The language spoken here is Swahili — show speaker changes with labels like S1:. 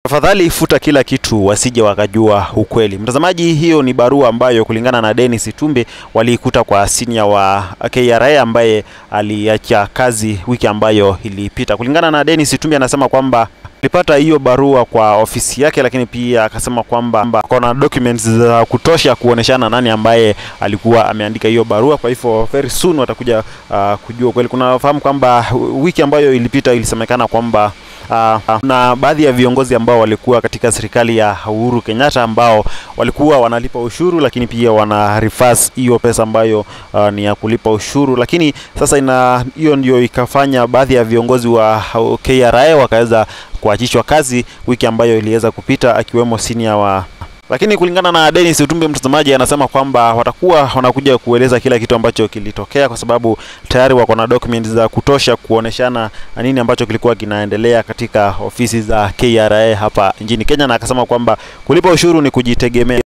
S1: Tafadhali futa kila kitu wasije wakajua ukweli. Mtazamaji, hiyo ni barua ambayo kulingana na Dennis Itumbi waliikuta kwa senior wa KRA ambaye aliacha kazi wiki ambayo ilipita. Kulingana na Dennis Itumbi anasema kwamba alipata hiyo barua kwa ofisi yake, lakini pia akasema kwamba kuna documents za kutosha kuoneshana nani ambaye alikuwa ameandika hiyo barua. Kwa hivyo very soon watakuja uh, kujua kweli. Kunafahamu kwamba wiki ambayo ilipita ilisemekana kwamba uh, na baadhi ya viongozi ambao walikuwa katika serikali ya Uhuru Kenyatta ambao walikuwa wanalipa ushuru, lakini pia wana reverse hiyo pesa ambayo uh, ni ya kulipa ushuru, lakini sasa ina hiyo ndio ikafanya baadhi ya viongozi wa KRA wakaweza kuachishwa kazi wiki ambayo iliweza kupita, akiwemo senior wa lakini kulingana na Dennis Itumbi, mtazamaji, anasema kwamba watakuwa wanakuja kueleza kila kitu ambacho kilitokea, kwa sababu tayari wako na documents za kutosha kuoneshana nini ambacho kilikuwa kinaendelea katika ofisi za KRA hapa nchini Kenya, na akasema kwamba kulipa ushuru ni kujitegemea.